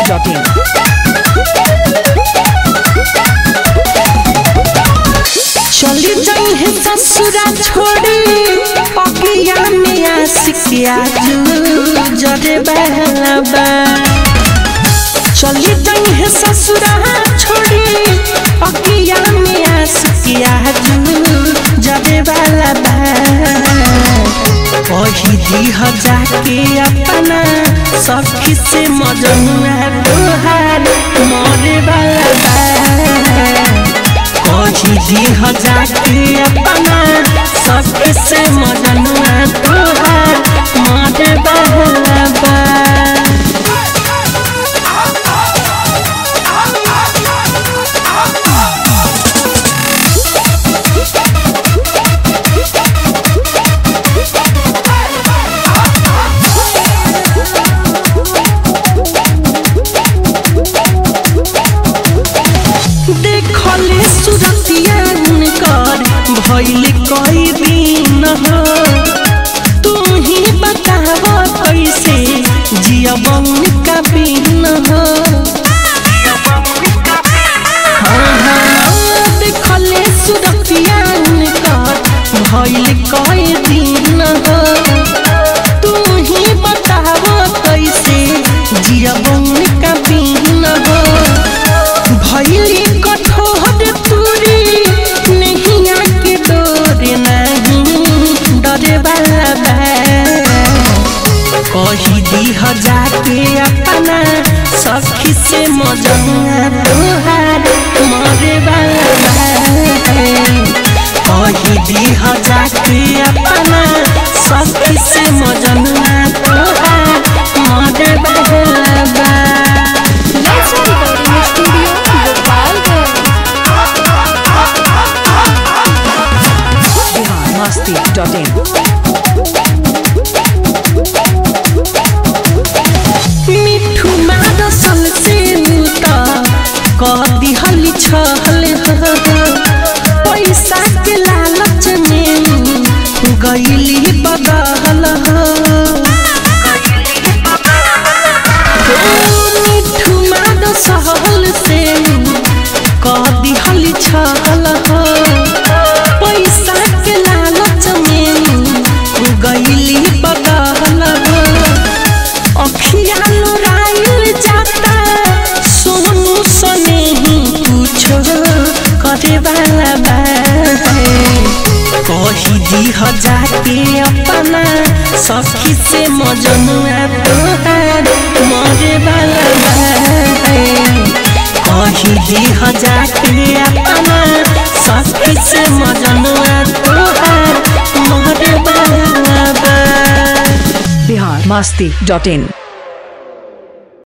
biharmasti.in चली जाई है ससुरा छोड़ी अगिया में आशिक आजू जरे बहलबा चली जाई है ससुरा छोड़ी अगिया में आशिक आजू जरे बहलबा कही दी ह जाके अपना सखी से मजनुआ तोहार मरे वाला बा कही दी हजार के अपना सबके से मदनुआ तोहार मारे बहलबा देखले सुरतिया उनकर भइल कई दिन हो तू ही बताव कैसे जियब उनका बिन हो हाँ, हाँ, देखले सुरतिया उनकर भइल कई दिन हो तू ही बताव कैसे जियब उनका बिन हो भैली कठोर तुरी नैया के डोर नहीं डरे बाबा कही दी हजार के अपना सखी से मजनुआ तोहार मरे बाबा कही दी हजार के अपना सखी से मजनुआ तोहार मरे बाबा Let's recording studio Gopalganj biharmasti.in मिठू मारसल से उता कह दिहली छहल पैसा के लालच में गईली बदहल मिठू मारसल से कह दिहली छहल पैसा के लालच में गईली बदहल अखिया लोराइल जाता सोनू सने ही कुछो करे वाला बा कही दी हजार के अपना सखी से मजनुआ तोहार मरे वाला बा कही दी हजार के अपना सखी से मजनुआ तोहार मरे वाला बा biharmasti.in